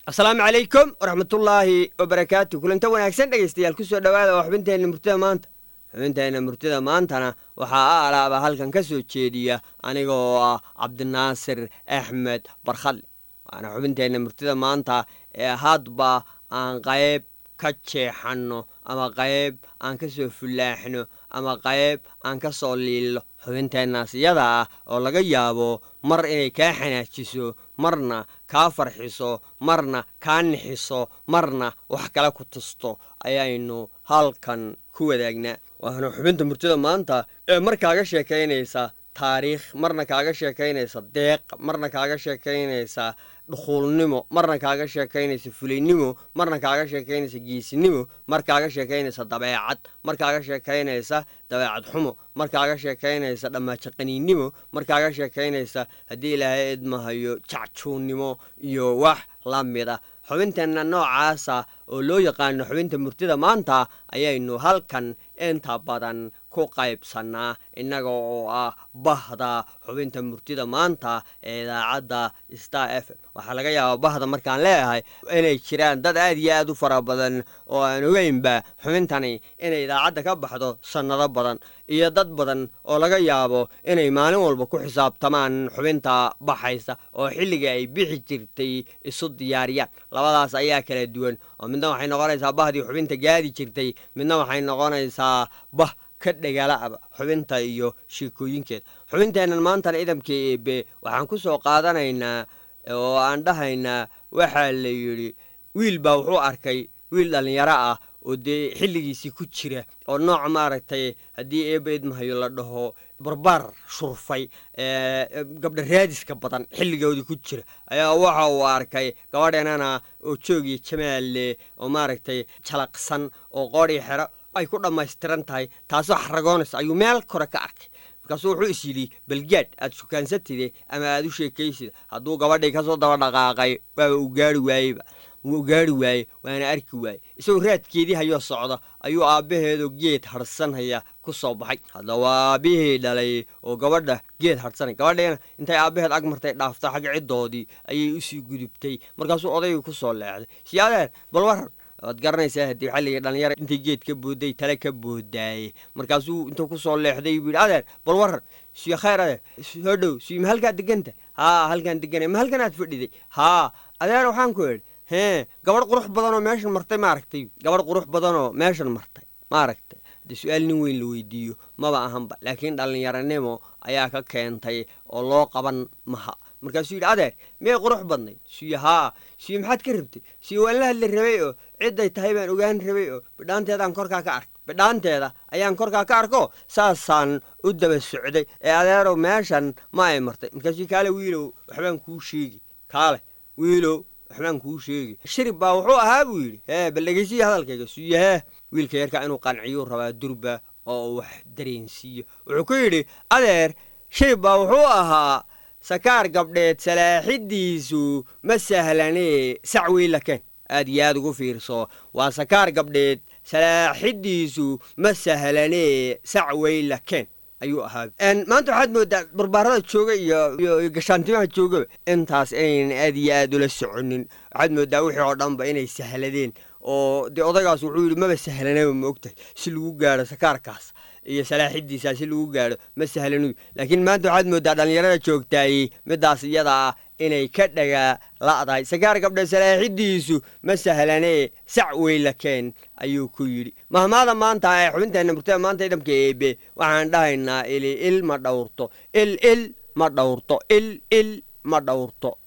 asalaamu calaykum waraxmatullaahi wabarakaatu kulanta wanaagsan dhegaystayaal kusoo dhowaada waa xubinteenna murtida maanta xubinteenna murtida maantana waxaa a alaaba halkan ka soo jeediya aniga oo ah cabdinaasir axmed barkhadle waana xubinteenna murtida maanta ee hadba aan qayb ka jeexanno ama qayb aan ka soo fullaaxno ama qayb aan ka soo liillo xubinteennaas iyada ah oo laga yaabo mar inay kaa xanaajiso marna kaa farxiso marna kaa nixiso marna wax kale ku tusto ayaynu halkan ku wadaagnaa waana xubinta murtida maanta ee mar kaaga sheekaynaysa taariikh marna kaaga sheekaynaysa deeq marna kaaga sheekaynaysa dhukuulnimo marna kaaga sheekaynaysa fulaynimo marna kaaga sheekaynaysa geesinimo mar kaaga sheekaynaysa dabeecad mar kaaga sheekaynaysa dabeecad xumo mar kaaga sheekaynaysa dhammaajaqaniinnimo mar kaaga sheekaynaysa haddii ilaahay idmahayo jacjuunnimo iyo wax la mid ah xubinteenna noocaasa oo loo yaqaano xubinta murtida maanta ayaynu halkan inta badan ku qaybsannaa innaga oo ah bahda xubinta murtida maanta ee idaacadda star f m waxaa laga yaabaa bahda markaan leeyahay inay jiraan dad aad iyo aad u fara badan oo aan ogeynba xubintani inay idaacadda ka baxdo sannado badan iyo dad badan oo laga yaabo inay maalin walba ku xisaabtamaan xubinta baxaysa oo xilliga ay bixi jirtay isu diyaariyaan labadaas ayaa kala duwan oo midna waxay noqonaysaa bahdii xubinta gaadi jirtay midna waxay noqonaysaa bah ka dhagaala'aba xubinta iyo sheekooyinkeeda xubinteennan maantana idamka eebe waxaan ku soo qaadanaynaa oo aan dhahaynaa waxaa la yidhi wiil baa wuxuu arkay wiil dhallinyaro ah oo dee xilligiisii ku jira oo nooc maaragtay haddii eeba idmahayo la dhaho barbaar shurfay gabdha raadiska badan xilligoodii ku jira ayaa waxa uu arkay gabadheenana oo joogiyo jamaalle oo maaragtay jalaqsan oo qoodhii xero ay ku dhammaystiran tahay taasoo xaragoonaysa ayuu meel kore ka arkay markaasuu wuxuu is yidhi balgaadh aad sukaansatide ama aad u sheekaysida hadduu gabadhii kasoo daba dhaqaaqay waaba uu gaari waayeyba wuu gaari waaye waana arki waaye isagoo raadkeedii hayoo socda ayuu aabbaheedoo geed hadhsanhaya ku soo baxay haddaba aabbihii dhalay oo gabadha geed hadhsanay gabadheena intay aabbaheed ag martay dhaafta xagga ciddoodii ayay usii gudubtay markaasuu odaygii ku soo leexday si adeer bal waran waad garanaysaa haddii xalligii dhallinyara intay geed ka boodday tale ka boodaaye markaasuu intuu ku soo leexday buu yidhi adeer bal waran siyo khayr adeer soo dhow siyo ma halkaa deganta haa halkaan deganay ma halkan aad fadhiday haa adeer waxaan ku idhi hee gabadh qurux badanoo meeshan martay maaragtay gabadh qurux badanoo meeshan martay maaragtay haddii su-aal nin weyn la weydiiyo maba ahanba laakiin dhallinyaranimo ayaa ka keentay oo loo qaban maha markaasuu yidhi adeer miyay qurux badnayd siyo haa siyo maxaad ka rabtay siyo waan la hadli rabay oo cidday tahay baan ogaan rabay oo bidhaanteedaan korkaa ka arkay bidhaanteeda ayaan korkaa ka arko saasaan u daba socday ee adeerow meeshan ma ay martay markaasuu kaale wiilow waxbaan kuu sheegi kaale wiilow waxbaan kuu sheegi shirib baa wuxuu ahaa buu yidhi hee bal dhegeysiya hadalkayga siyo hee wiilka yarka inuu qanciyuu rabaa durba oo uu wax dareensiiyo wuxuu ku yidhi adeer shirib baa wuxuu ahaa sakaar gabdheed salaaxidiisu ma sahlanee sac weylakeen aad iyo aad ugu fiirso waa sakaar gabdheed salaaxidiisu ma sahlanee sac weylakeen ayuu ahaa maanta waxaad moodaa barbaarada jooga iyo gashaantimaha joogaba intaas inaynan aad iyo aad ula soconin waxaad moodaa wixii oo dhanba inay sahladeen oo dee odaygaas wuxuu yidhi maba sahlanaba ma ogtahay si lagu gaadho sakaarkaas iyo salaaxidiisa si lagu gaadho ma sahlanuy laakiin maanta waxaad moodaa dhallinyarada joogtaayey midaas iyada ah inay ka dhagaa la'dahay sakaar gabdha salaaxidiisu ma sahlanee sac weylakeen ayuu ku yidhi mahmaada maanta ee xubinteenna murtada maanta idamka eebe waxaan dhahaynaa ili il ma dhowrto il il ma dhowrto il il ma dhowrto